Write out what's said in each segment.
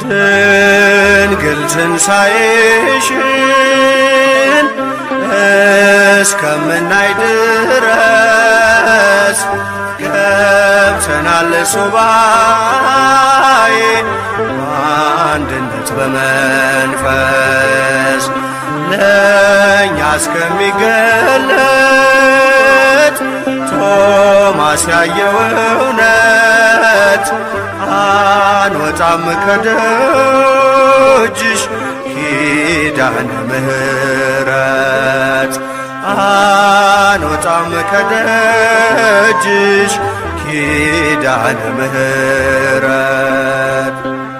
ድንግል ትንሣኤሽን እስከምናይ ድረስ ገብተናል ሱባኤ በአንድነት በመንፈስ ለእኛ እስከሚገለጥ ቶማስ ያየው እውነት አንወጣም ከደጅሽ ኪዳነ ምሕረት አንወጣም ከደጅሽ ኪዳነ ምሕረት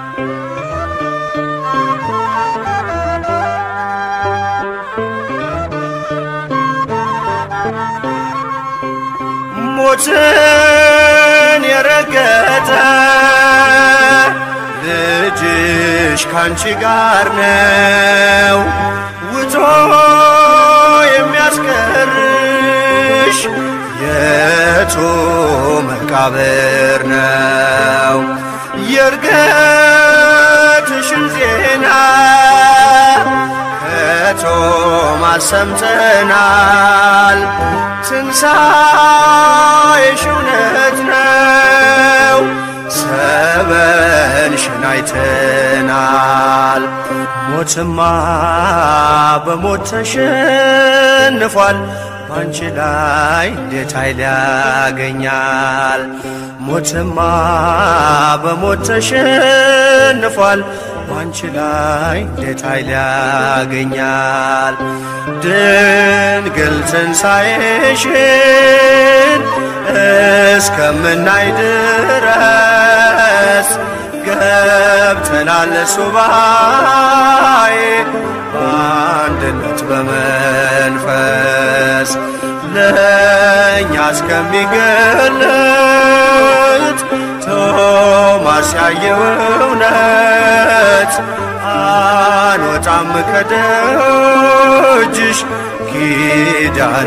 ሞትን የረገጠ ልጅሽ ካንቺ ጋር ነው ውጦ የሚያስቀርሽ የቱ መቃብር ነው የእርገትሽን ዜና ከቶማስ ሰምተናል ትንሣኤሽ እውነት ነው ሰበንሽን አይተናል ሞትማ በሞት ተሸንፏል ባንቺ ላይ እንዴት ኃይል ያገኛል ሞትማ በሞት ተሸንፏል ባንቺ ላይ እንዴት ኃይል ያገኛል ድንግል ትንሣኤሽን እስከምናይ ድረስ ገብተናል ሱባኤ በአንድነት በመንፈስ ለእኛ እስከሚገለጥ ቶማስ ያየው እውነት አንወጣም ከደጅሽ ኪዳነ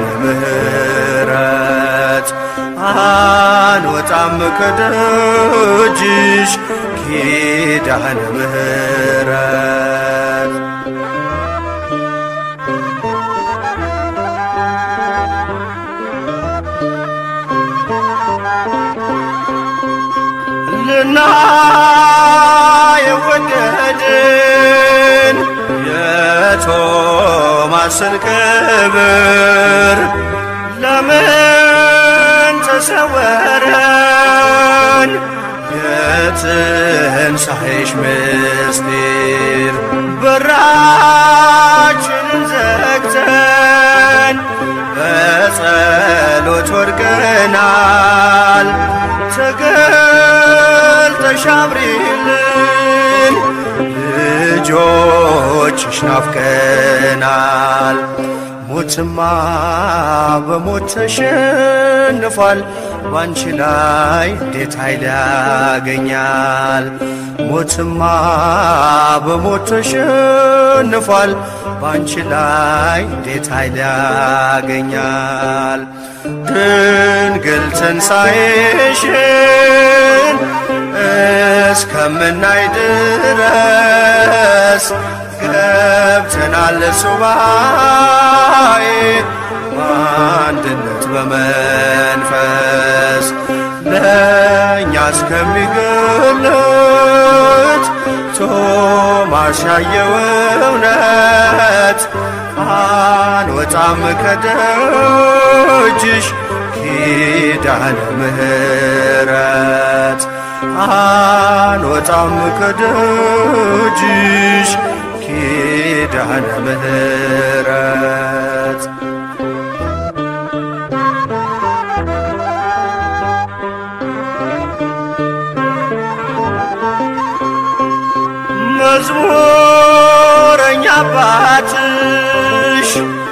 ምሕረት አንወጣም ከደጅሽ ኪዳነ ምሕረት ልና የወደድን የቶማስን ክብር ለምን ተሰወረን? የትንሣኤሽ ምስጢር በራችንን ዘግተን በጸሎት ወድቀናል። ተገልጠሽ አብሪልን ልጆችሽ ናፍቀናል። ሞትማ በሞት ተሸንፏል። ባንቺ ላይ እንዴት ኃይል ያገኛል? ሞትማ በሞት ተሸንፏል። ባንቺ ላይ እንዴት ኃይል ያገኛል? ድንግል ትንሣኤሽን እስከምናይ ድረስ ገብተናል ሱባኤ በአንድነት በመንፈስ ለእኛ እስከሚገለጥ ቶማስ ያየው እውነት አንወጣም ከደጅሽ ኪዳነ ምሕረት አንወጣም ከደጅሽ ኪዳነ ምሕረት መዝሙረኛ አባትሽ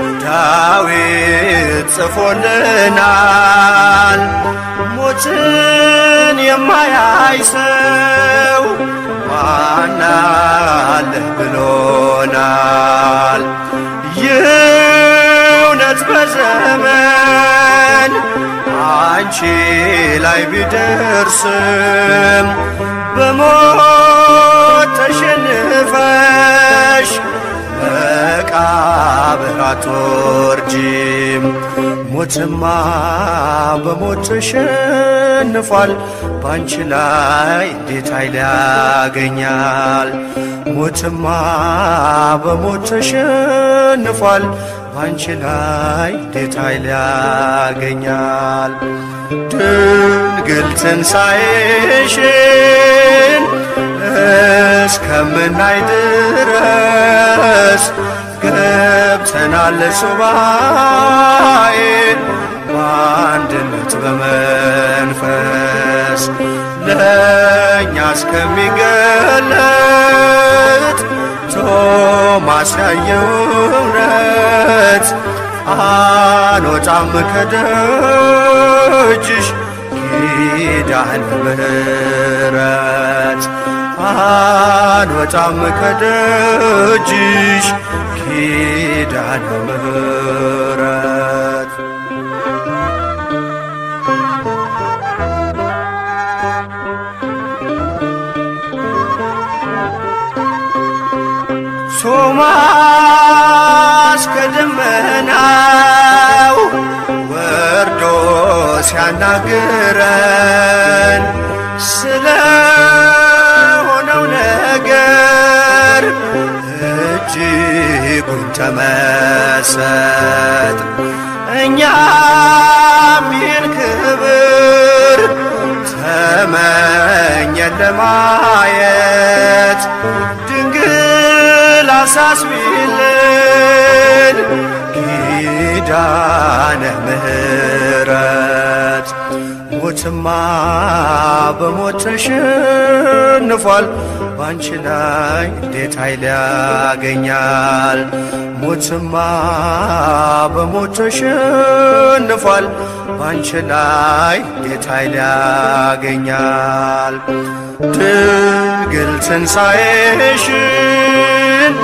ዳዊት ጽፎልናል። ሞትን የማያይ ሰው ማናለ ብሎናል። ይህ እውነት በዘመን አንቺ ላይ ቢደርስም በሞት ተሸ መቃብር አትወርጂም ሞትማ በሞት ተሸንፏል ባንቺ ላይ እንዴት ኃይል ያገኛል ሞትማ በሞት ተሸንፏል ባንቺ ላይ እንዴት ኃይል ያገኛል ድንግል ትንሣኤሽን እስከምናይ ድረስ ገብተናል ሱባኤ በአንድነት በመንፈስ ለእኛ እስከሚገለጥ ቶማስ ያየው እውነት አንወጣም ከደጅሽ ኪዳነ ምሕረት አንወጣም ከደጅሽ ኪዳነ ምሕረት ቶማስ ከደመናው ወርዶ ሲያናግረን ስለ ሆነው ነገር እጅጉን ተመሰጥ እኛም ይህን ክብር ተመኘን ለማየት ድንግል አሳስቢልን ኪዳነ ምሕረት ሞትማ በሞት ተሸንፏል ባንቺ ላይ እንዴት ኃይል ያገኛል ሞትማ በሞት ተሸንፏል ባንቺ ላይ እንዴት ኃይል ያገኛል ድንግል ትንሣኤሽን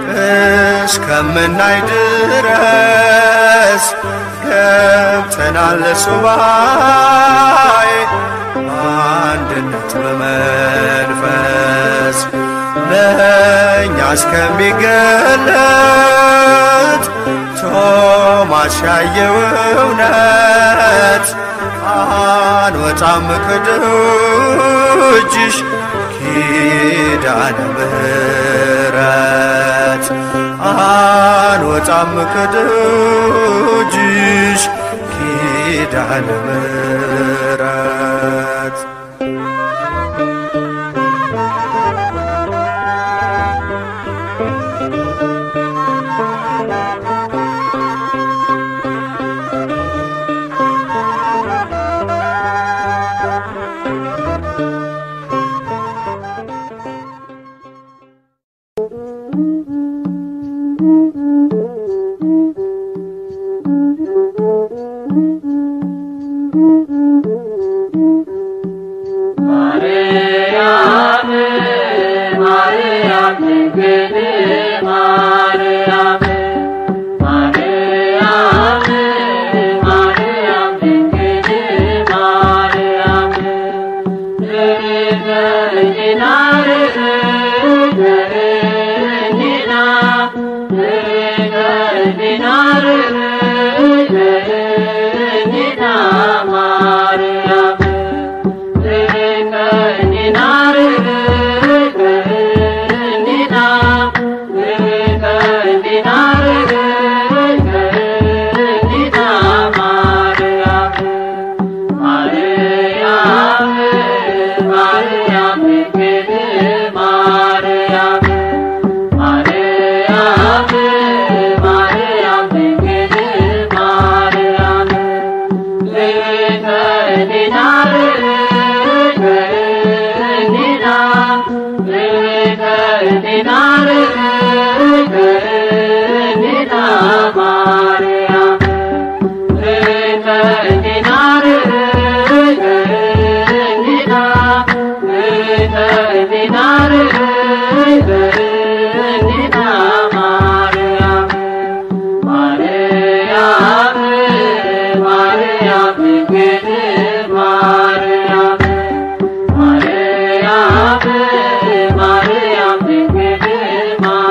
እስከምናይ ድረስ ገብተናል ሱባኤ በአንድነት በመንፈስ ለእኛ እስከሚገለጥ ቶማስ ያየው እውነት አንወጣም ከደጅሽ ኪዳነ ምሕረት አንወጣም ከደጅሽ ኪዳነ ምሕረት ማርያም ማርያም ድንግል ማርያም ማርያም ማርያም ድንግል ማርያም ርገኝና ርገኝና ርገኝና ርገኝና ማርያም ማርያም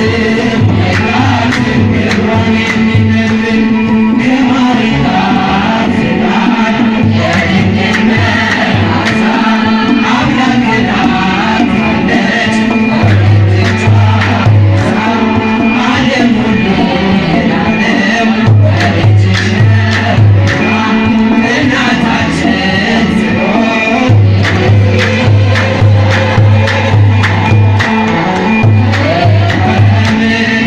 ♪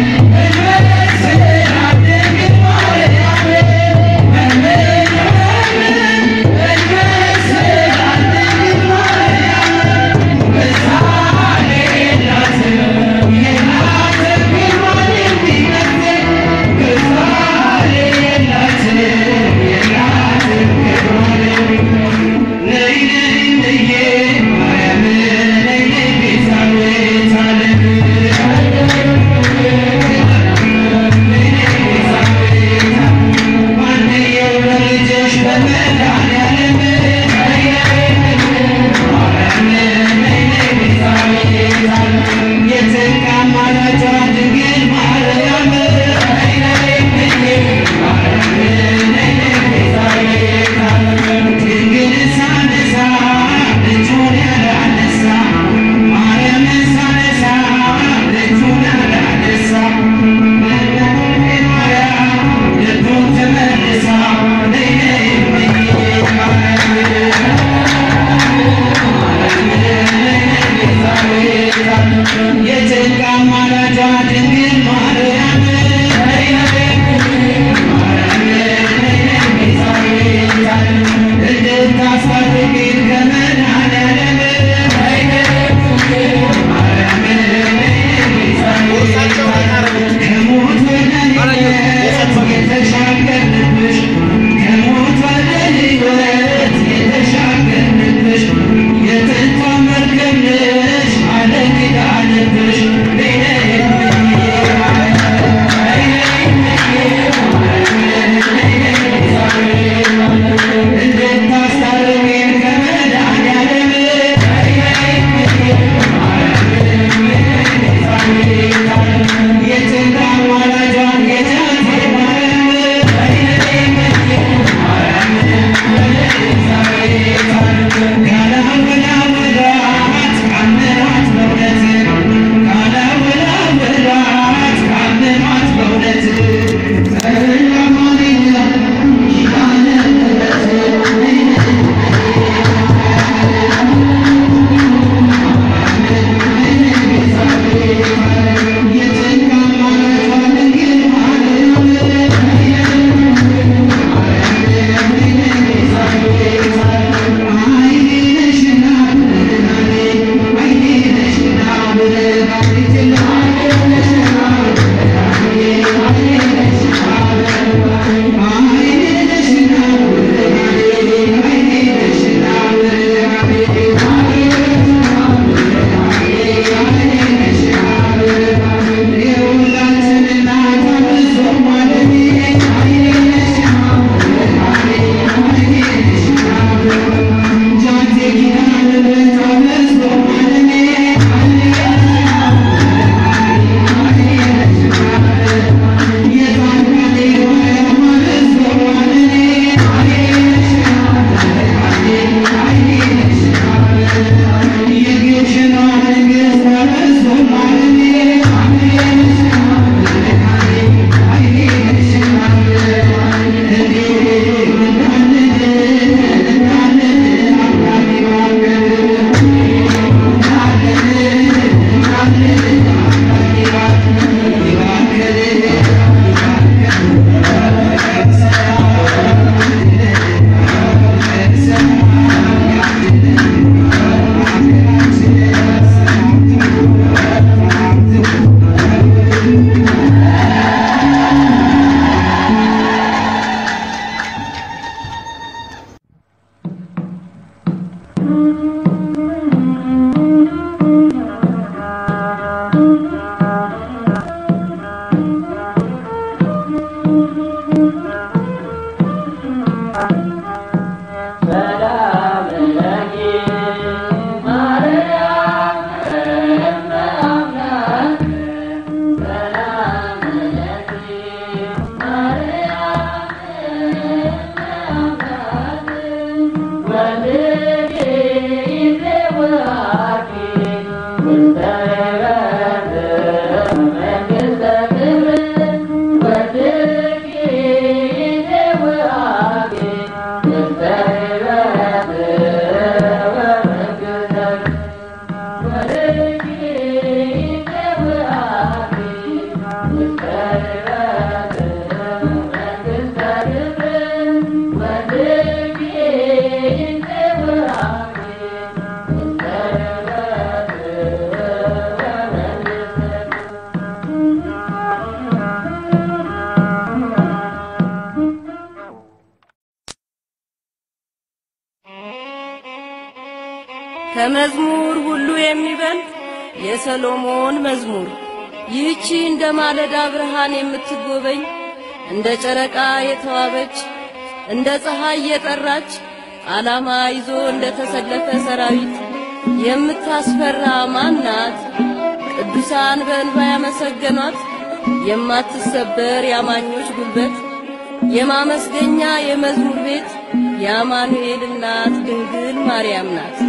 የሰሎሞን መዝሙር ይህቺ እንደ ማለዳ ብርሃን የምትጎበኝ እንደ ጨረቃ የተዋበች እንደ ፀሐይ የጠራች ዓላማ ይዞ እንደ ተሰለፈ ሰራዊት የምታስፈራ ማናት? ቅዱሳን በእንባ ያመሰገኗት የማትሰበር የአማኞች ጉልበት የማመስገኛ የመዝሙር ቤት የአማኑኤል እናት ድንግል ማርያም ናት።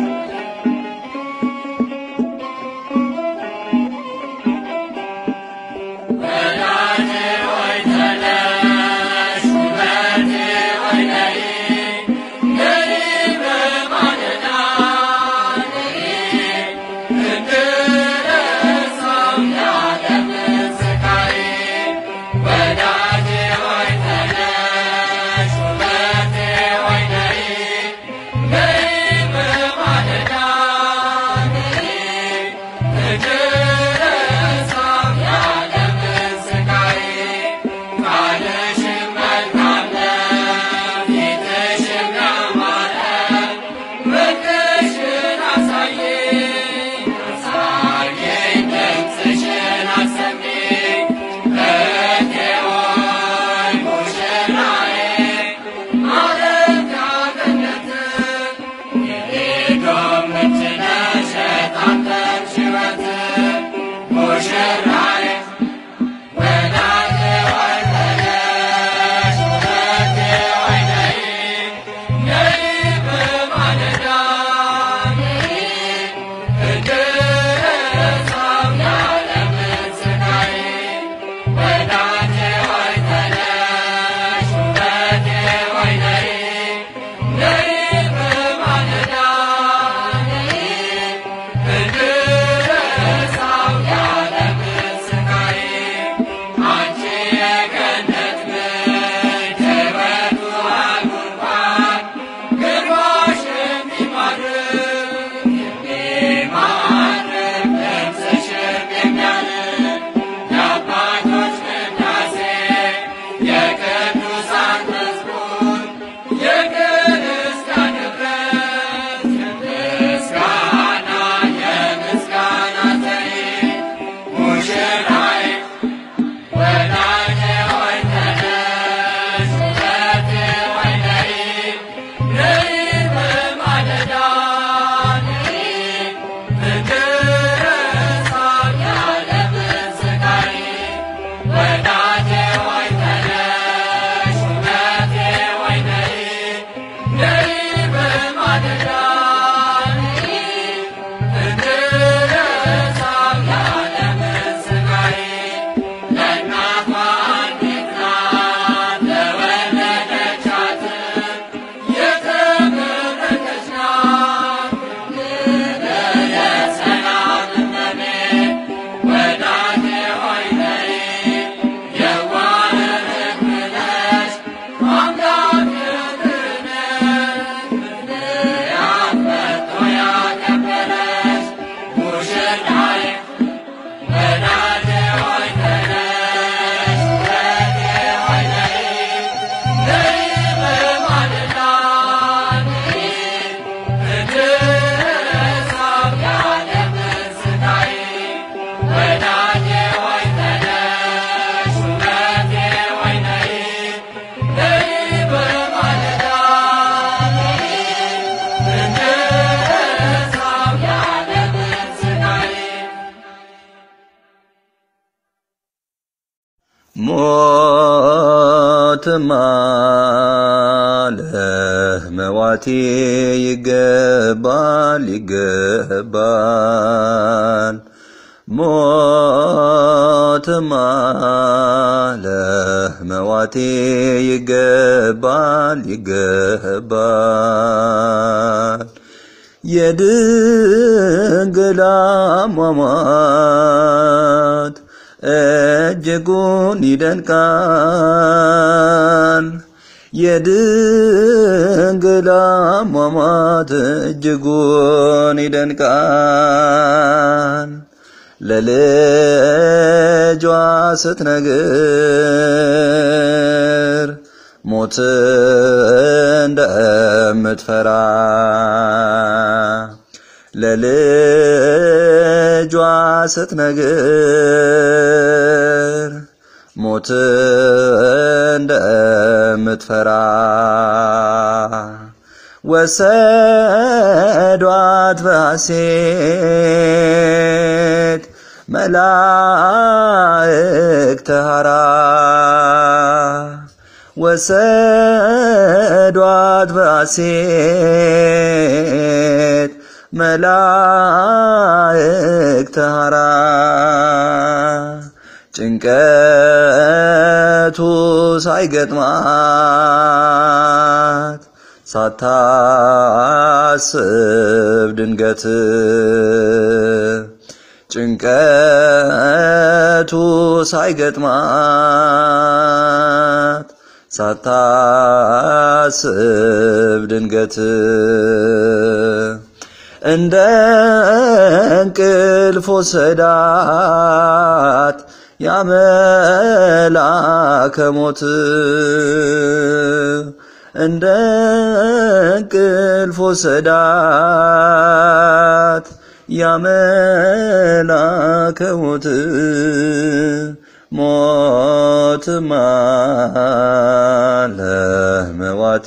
ሞትማ ለሕመዋቴ ይገባል ይገባል ሞትማ ለሕመዋቴ ይገባል ይገባል የድንግል አሟሟት እጅጉን ይደንቃል። የድንግል አሟሟት እጅጉን ይደንቃል። ለልጇ ስትነግር ሞት እንደምትፈራ ለልጇ ስትነግር ሞት እንደምትፈራ ወሰዷት በሐሴት መላእክተ ሐራ ወሰዷት በሐሴት መላእክተ ሐራ ጭንቀቱ ሳይገጥማት ሳታስብ ድንገት ጭንቀቱ ሳይገጥማት ሳታስብ ድንገት እንደ እንቅልፍ ወሰዳት ያመላከ ሞት እንደ እንቅልፍ ወሰዳት ያመላከ ሞት ሞትማ ለመዋቴ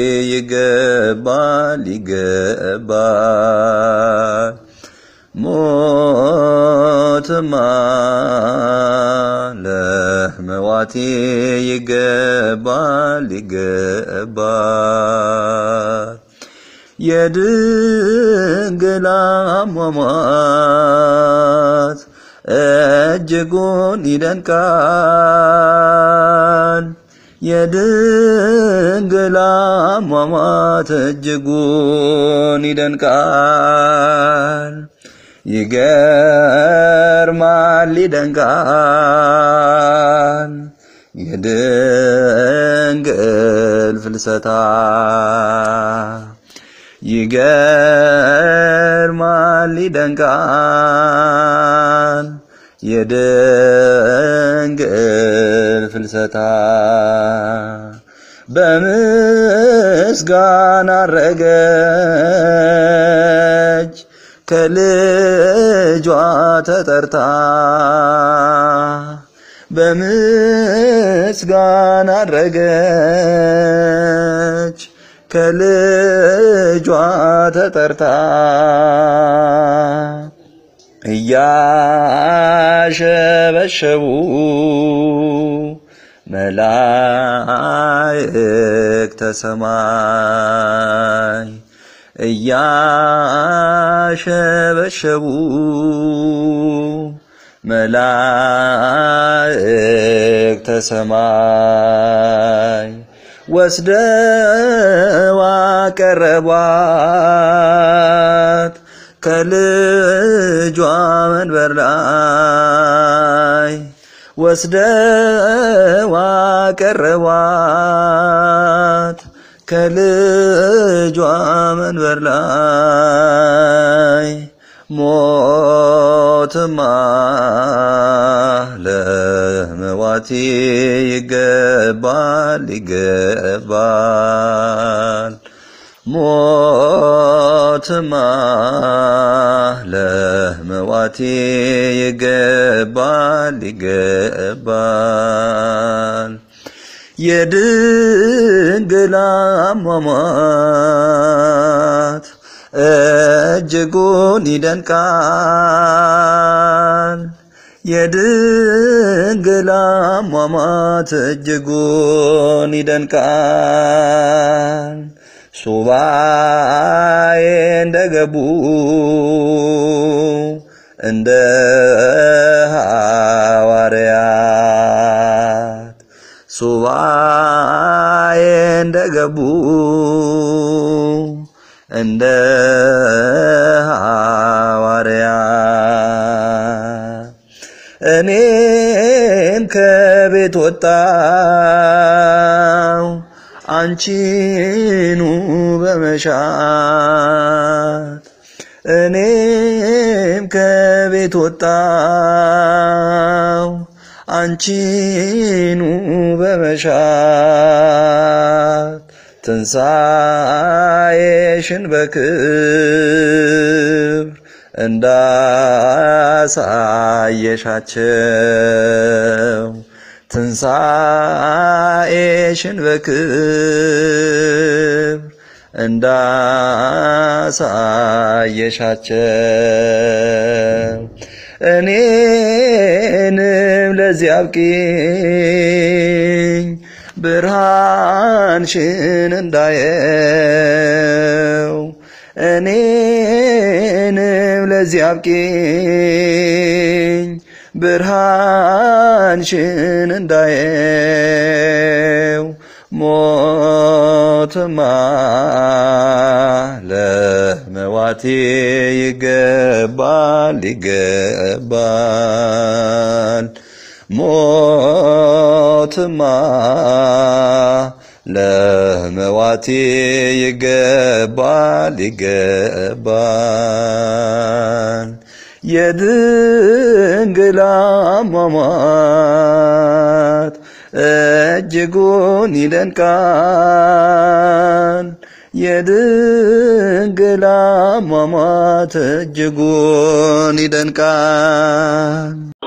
ይገባል ይገባል ሞትማ ለመዋቴ ይገባል ይገባል የድንግል አሟሟት እጅጉን ይደንቃል። የድንግል አሟሟት እጅጉን ይደንቃል። ይገርማል፣ ይደንቃል። የድንግል ፍልሰታ ይገርማል፣ ይደንቃል። የድንግል ፍልሰታ በምስጋና አረገች ከልጇ ተጠርታ በምስጋና አረገች ከልጇ ተጠርታ እያሸበሸቡ መላእክተ ሰማይ እያሸበሸቡ መላእክተ ሰማይ ወስደዋ ቀረቧት ከልጇ መንበር ላይ ወስደዋ ቀረቧት ከልጇ መንበር ላይ ሞትማ ለመዋቲ ይገባል ይገባል ሞትማ ለመዋቲ ይገባል ይገባል የድንግል አሟሟት እጅጉን ይደንቃል። የድንግል አሟሟት እጅጉን ይደንቃል። ሱባኤ እንደገቡ እንደ ሐዋርያት ሱባኤ እንደገቡ እንደ ሐዋርያት እኔም ከቤት ወጣው አንቺኑ በመሻት እኔም ከቤት ወጣው አንቺኑ በመሻት ትንሣኤሽን በክብር እንዳሳየሻቸው ትንሣኤሽን በክብር እንዳሳየሻቸው እኔንም ለዚህ አብቂኝ ብርሃንሽን እንዳየው እኔንም ለዚህ አብቂኝ ብርሃንሽን እንዳየው ሞትማ ለመዋቴ ይገባል ይገባል ሞትማ ለመዋቴ ይገባል ይገባል የድንግል አሟሟት እጅጉን ይደንቃል የድንግል አሟሟት እጅጉን ይደንቃል